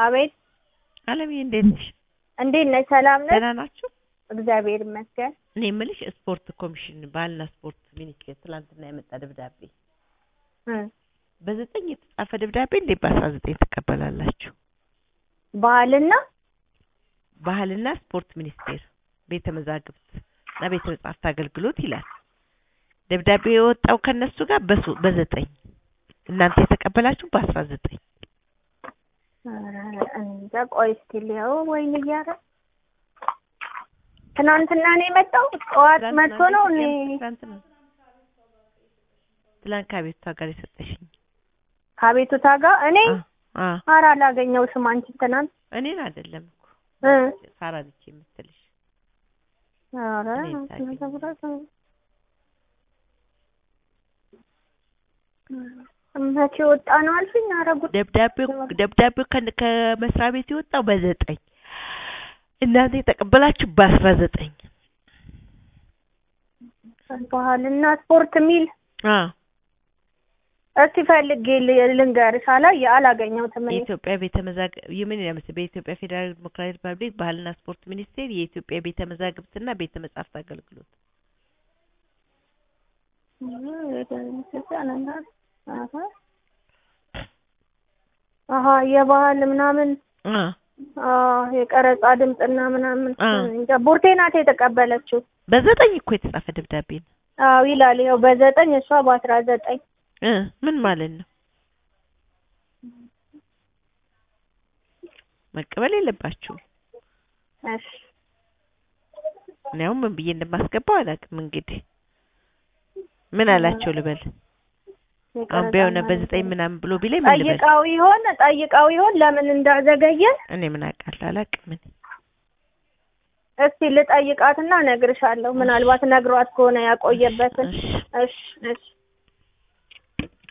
አቤት አለምዬ እንዴት ነሽ? እንዴት ነሽ? ሰላም ነሽ? ደህና ናችሁ? እግዚአብሔር ይመስገን። እኔ የምልሽ ስፖርት ኮሚሽን ባህልና ስፖርት ሚኒስቴር ትላንትና የመጣ ደብዳቤ እ በዘጠኝ የተጻፈ ደብዳቤ እንዴት በአስራ ዘጠኝ ትቀበላላችሁ? ባህልና ባህልና ስፖርት ሚኒስቴር ቤተ መዛግብት እና ቤተ መጻሕፍት አገልግሎት ይላል። ደብዳቤው የወጣው ከነሱ ጋር በሶ- በዘጠኝ እናንተ የተቀበላችሁ በአስራ ዘጠኝ ኧረ እንጃ ቆይ እስኪ ልየው። ወይን እያረ ትናንትና ነው የመጣው። ጠዋት መጥቶ ነው እኔ ትላንት ነው ትላንት ከቤቷ ጋር የሰጠሽኝ ከቤቱታ ጋር እኔ አ- አ ኧረ አላገኘሁትም። አንቺ ትናንት እኔን አይደለም እኮ እ ሳራ ነች የምትልሽ ኧረ እኔን ታገኘኝ። መቼ ወጣ ነው አልሽኝ? ኧረ ጉድ ደብዳቤው ደብዳቤው ከን- ከመስሪያ ቤት የወጣው በዘጠኝ እናንተ የተቀበላችሁ በአስራ ዘጠኝ ባህልና ስፖርት የሚል አ እስቲ ፈልጌ ል- ልንገርሽ። አላየ አላገኘሁትም እኔ የኢትዮጵያ ቤተ መዛግብት የምን ያመስ በኢትዮጵያ ፌዴራል ዲሞክራሲያዊ ሪፐብሊክ ባህልና ስፖርት ሚኒስቴር የኢትዮጵያ ቤተ መዛግብትና ቤተ መጻሕፍት አገልግሎት አሀ የባህል ምናምን አ አዎ የቀረጻ ድምፅና ምናምን አ እንጃ ቡርቴ ናት የተቀበለችው። በዘጠኝ እኮ የተጻፈ ደብዳቤ ነው አዎ ይላል ይኸው በዘጠኝ እሷ በአስራ ዘጠኝ እ ምን ማለት ነው? መቀበል የለባችሁም። እሺ እኔ አሁን ምን ብዬ እንደማስገባው አላውቅም። እንግዲህ ምን አላቸው ልበል? አሁን ቢሆን በዘጠኝ ምናምን ብሎ ቢለኝ ምን ልበል? ጠይቃው ይሆን ጠይቃው ይሆን ለምን እንዳዘገየ እኔ ምን አውቃለሁ? አላውቅም እኔ እስቲ ልጠይቃትና እነግርሻለሁ። ምናልባት ነግሯት ከሆነ ያቆየበትን። እሺ እሺ እሺ